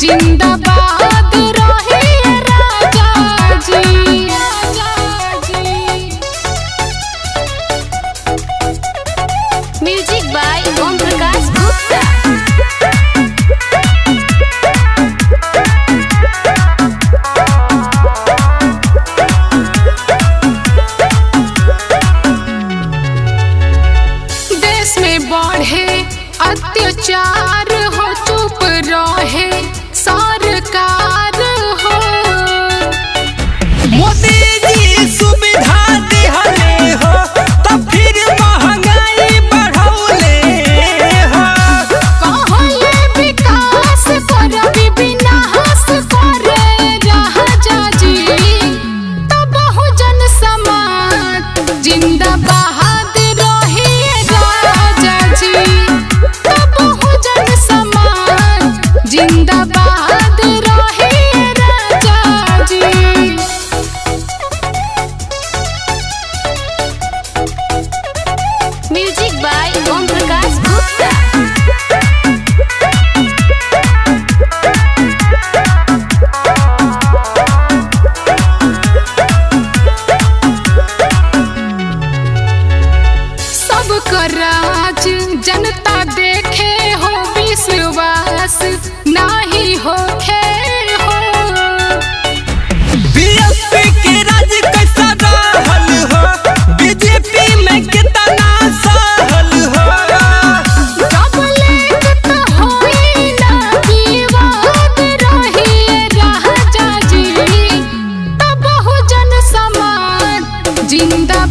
जिंदाबाद रहे राजा जी म्यूजिक बाय ओम प्रकाश गुप्ता देश में बढ़े अत्याचार हो चुप रहे सरकार हो मोदी जी सुविधा दिहले हो तो फिर महंगाई बढ़ौले हो कहले विकास करबी विनाश करे राजा जी तो बहुजन समाज जिंदाबाद रहे राजा जी तो बहुजन समाज जिंदाबाद रहे राजा जी म्यूजिक बाय ओम प्रकाश गुप्ता सबका राज जनता देखे हो विश्वास नाही होखे हो बीएसपी के राज कैसा रहल हो बीजेपी में कितना सहल हो डबलेट तो होई ना विवाद रही राजा जी तो बहुजन समाज जिंदा